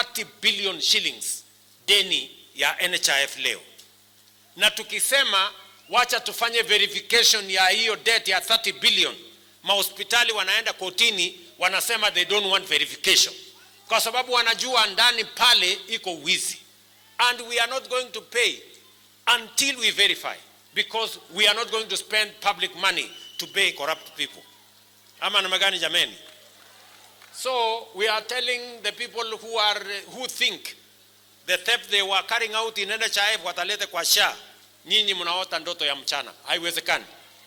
30 billion shillings deni ya NHIF leo, na tukisema wacha tufanye verification ya hiyo debt ya 30 billion, mahospitali wanaenda kotini, wanasema they don't want verification kwa sababu wanajua ndani pale iko wizi, and we are not going to pay until we verify because we are not going to spend public money to pay corrupt people. Ama namna gani jameni? So we are telling the people who are who think the theft they were carrying out in NHIF watalete kwa SHA, nyinyi mnaota ndoto ya mchana, haiwezekani.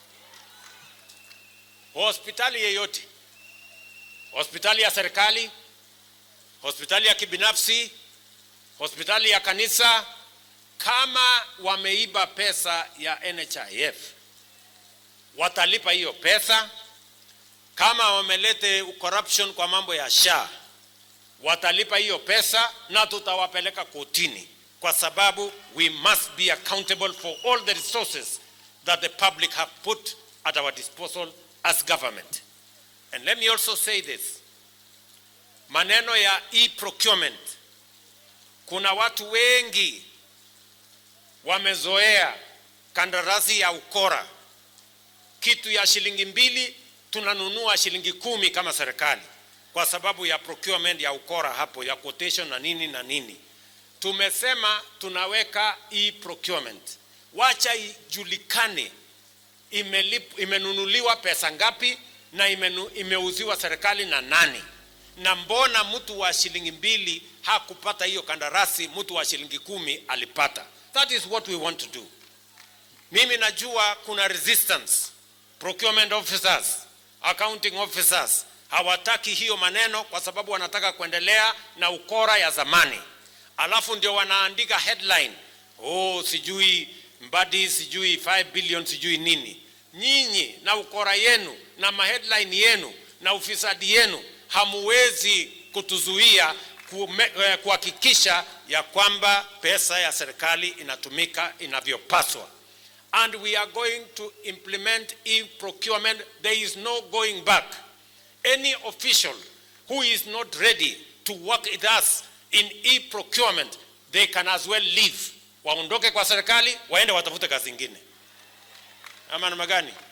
Hospitali yeyote, hospitali ya serikali, hospitali ya kibinafsi, hospitali ya kanisa, kama wameiba pesa ya NHIF watalipa hiyo pesa. Kama wamelete corruption kwa mambo ya SHA watalipa hiyo pesa, na tutawapeleka kotini, kwa sababu we must be accountable for all the resources that the public have put at our disposal as government. And let me also say this, maneno ya e-procurement, kuna watu wengi wamezoea kandarasi ya ukora, kitu ya shilingi mbili tunanunua shilingi kumi kama serikali, kwa sababu ya procurement ya ukora hapo ya quotation na nini na nini. Tumesema tunaweka e-procurement, wacha ijulikane imelip, imenunuliwa pesa ngapi na imenu, imeuziwa serikali na nani, na mbona mtu wa shilingi mbili hakupata hiyo kandarasi, mtu wa shilingi kumi alipata. That is what we want to do. Mimi najua kuna resistance, procurement officers, accounting officers hawataki hiyo maneno kwa sababu wanataka kuendelea na ukora ya zamani, alafu ndio wanaandika headline, oh, sijui Mbadi, sijui 5 billion, sijui nini. Nyinyi na ukora yenu na maheadline yenu na ufisadi yenu hamuwezi kutuzuia kuhakikisha ya kwamba pesa ya serikali inatumika inavyopaswa. And we are going to implement e-procurement. There is no going back. Any official who is not ready to work with us in e-procurement, they can as well leave. Waondoke kwa serikali, waende watafute kazi ingine. Ama namna gani?